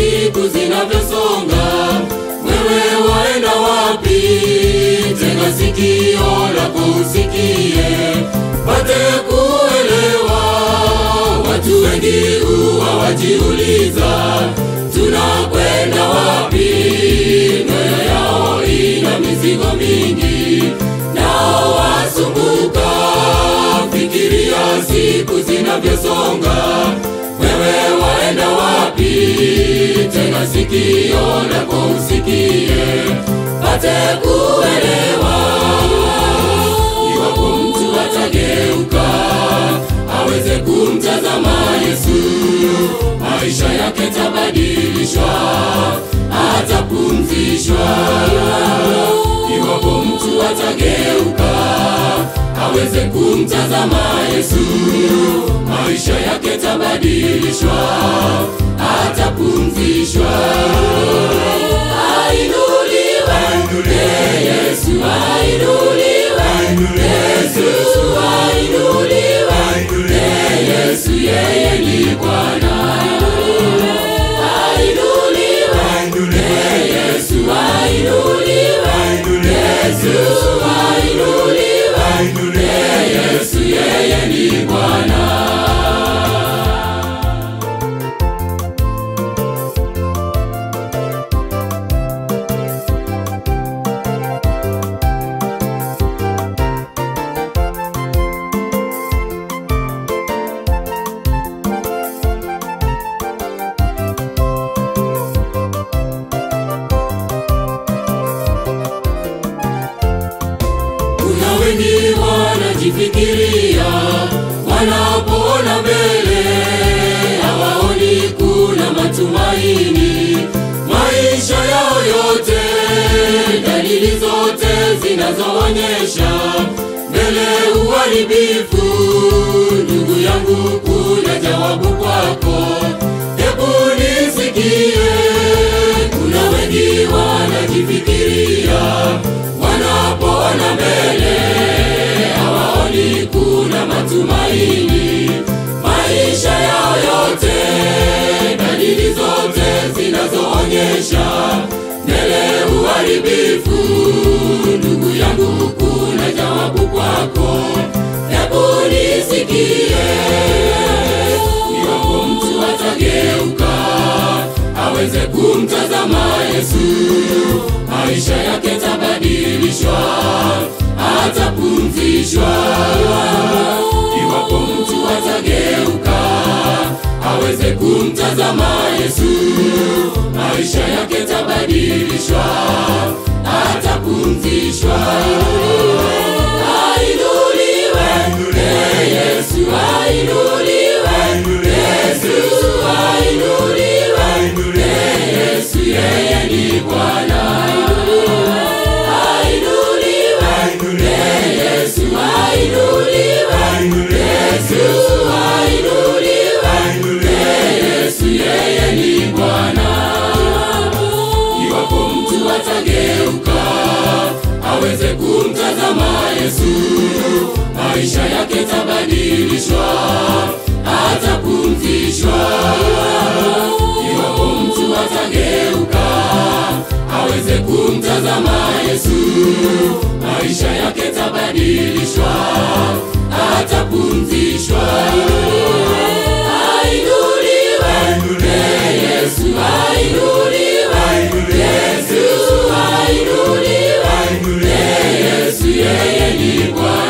siku zinavyosonga, wewe waenda wapi? Tega sikio lako usikie, pate kuelewa. Watu wengi huwa wajiuliza, tunakwenda wapi? Mioyo yao ina mizigo mingi, nao wasumbuka. Fikiria siku zinavyosonga, wewe waenda wapi? Tega sikio lako usikie, pate kuelewa. Iwapo mtu atageuka aweze kumtazama Yesu, maisha yake tabadilishwa, atapumzishwa. Iwapo mtu atageuka aweze kumtazama Yesu, maisha yake tabadilishwa, atapumzishwa. Ainuliwe Ee Yesu, ainuliwe Yesu, ainuliwe Ee Yesu, yeye ni Bwana. Ainuliwe Ee Yesu, ainuliwe Yesu, ainuliwe Ee Yesu, yeye ni Bwana. Kuna wengi wanajifikiria wanapoona mbele, hawaoni kuna matumaini. Maisha yao yote, dalili zote zinazoonyesha mbele uharibifu. Ndugu yangu, kuna jawabu kwako, hebu nisikie. Kuna wengi wanajifikiria wanapoona mbele hawaoni kuna matumaini. Maisha yao yote, dalili zote zinazoonyesha mbele uharibifu. Ndugu yangu, kuna jawabu kwako, hebu nisikie. Iwapo mtu atageuka aweze kumtazama Yesu, maisha yake tabadilishwa, atapumzishwa. Iwapo mtu atageuka aweze kumtazama Yesu, maisha yake tabadilishwa, atapumzishwa. Ainuliwe Ee Yesu, ainuliwe Yesu, ainuliwe Ee Yesu, yeye ni Bwana. Ainuliwe Ee Yesu, ainuliwe Yesu, ainuliwe Ee Yesu, yeye ni Bwana. Iwapo mtu atageuka aweze kumtazama Yesu, maisha yake tabadilishwa, atapumzishwa. Iwapo mtu atageuka aweze kumtazama Yesu, maisha yake tabadilishwa, atapumzishwa. Ainuliwe Ee Yesu, ainuliwe Yesu, ainuliwe Ee Yesu, yeye ni Bwana.